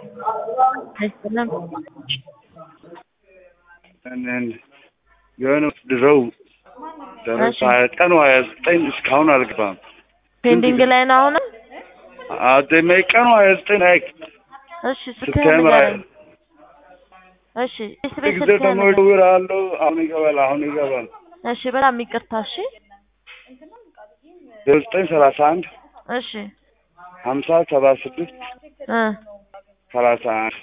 አይሰለም የሆነ ድረው ደረሰ ሀያ ቀኑ ሀያ ዘጠኝ እስካሁን አልገባም። ፔንዲንግ ላይ ነው አሁንም። አደመ ቀኑ ሀያ ዘጠኝ አይ እሺ ስልክህን ሴፕቴምበር ንገረኝ። እሺ ስቤት ጊዜ ስልክህን ደግሞ ንገረኝ። እደውላለሁ። አሁን ይገባል፣ አሁን ይገባል። እሺ በጣም ይቅርታ። እሺ ዘጠኝ ሰላሳ አንድ እሺ ሀምሳ ሰባ ስድስት እ ሰላሳ አንድ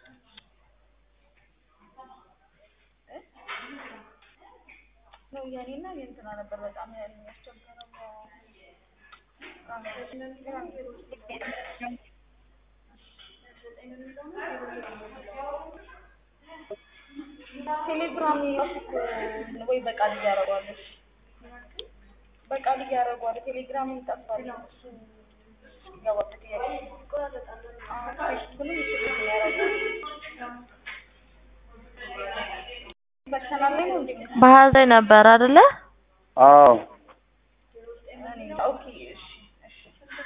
ቴሌግራም ወይ በቃል እያደረጓለች በቃል እያደረጓለ ቴሌግራም ይጠፋል። እሱ ይገባል ጥያቄ አሁን ፌስቡክንም እሱ ያደረጋል ፐርሰናል ላይ ነው እንዴ? ባህር ላይ ነበር አይደለ? አዎ ኦኬ እሺ እሺ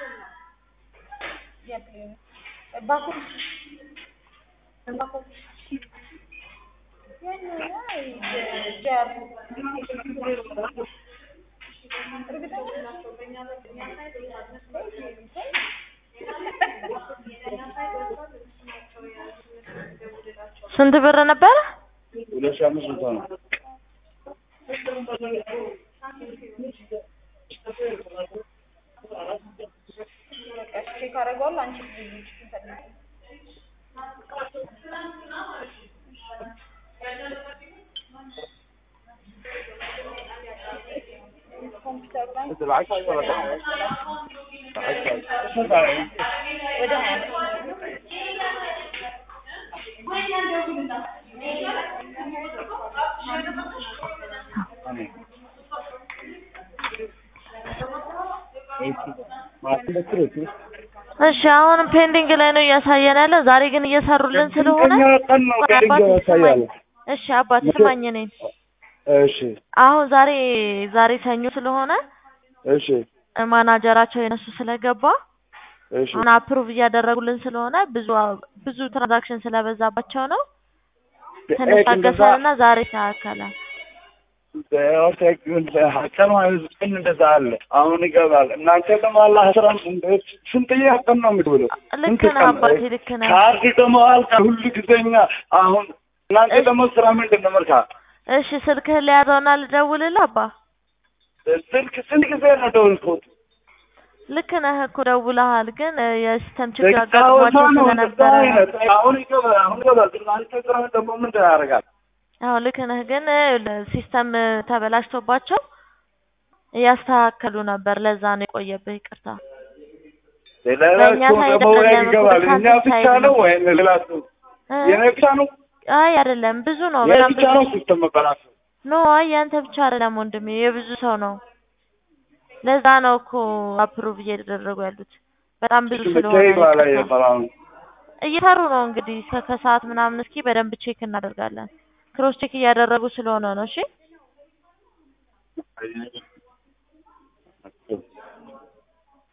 የፕሌን ባኮ ባኮ ያን አይ ጃር ስንት ብር ነበረ? ሁለት ሺህ አምስት መቶ ነው። ቼክ አደርገዋለሁ አንቺ ልጅ ትፈልጊ ኮምፒውተር ላይ ወደ ሀያ እሺ አሁንም ፔንዲንግ ላይ ነው እያሳየን ያለ። ዛሬ ግን እየሰሩልን ስለሆነ ስንተኛ ቀን ነው ቆይ ፔንዲንግ አባቴ ስማኝ። ያሳያል? እሺ አባቴ ስማኝ እኔን እሺ አሁን ዛሬ ዛሬ ሰኞ ስለሆነ እሺ ማናጀራቸው የነሱ ስለገባ እሺ አሁን አፕሩቭ እያደረጉልን ስለሆነ ብዙ ብዙ ትራንዛክሽን ስለበዛባቸው ነው። ትንሽ ኤክ እንደዛ ታገሰንና ዛሬ ይስተካከላል። ቀኑ ሀያ ዘጠኝ እንደዛ አለ። አሁን ይገባል። እናንተ ደግሞ አላህ ስራ እንዴት ስንተኛ ቀን ነው የምትውለው? ልክ ስንት ነህ ቀን? አባቴ ልክ ነህ። ካርድ ደግሞ አልቃ ሁሉ ጊዜኛ አሁን እናንተ እሺ። ደግሞ ስራ ምንድን ነው መልካ እሺ ስልክህን ሊያዘውና ልደውልልህ አባ። ስልክ ስንት ጊዜ ነው ደወልኩት? ልክ ነህ እኮ ደውለሃል፣ ግን እ የሲስተም ችግር ደቂቃ አጋጥሟቸው ነው ስለነበረ ነው። አይነት አሁን ይገባል። አሁን ይገባል። እናንተ ስራ ደግሞ ምንድን ያደርጋል? አዎ ልክ ነህ፣ ግን እ ሲስተም እ ተበላሽቶባቸው እያስተካከሉ ነበር። ለዛ ነው የቆየብህ። ይቅርታ። በእኛ ሌላቸው ሳይድ ደግሞ ወይ አይደለም፣ ይገባል። በካንትሪ እኛ ብቻ ሳይድ ነው ነው። ወይም ሌላ ሰው እ የኔ ብቻ ነው አይ አይደለም፣ ብዙ ነው። የኔ በጣም ብቻ ብዙ ነው ሲስተም መበላሸት ኖ አይ ያንተ ብቻ አይደለም ወንድሜ፣ የብዙ ሰው ነው። ለዛ ነው እኮ አፕሩቭ እየተደረጉ ያሉት በጣም ብዙ ስለሆነ ብቻ ይባላል ይቅርታ። የበላው እየሰሩ ነው እንግዲህ እስከ ከሰዓት ምናምን እስኪ በደንብ ቼክ እናደርጋለን። ክሮስ ቼክ እያደረጉ ስለሆነ ነው። እሺ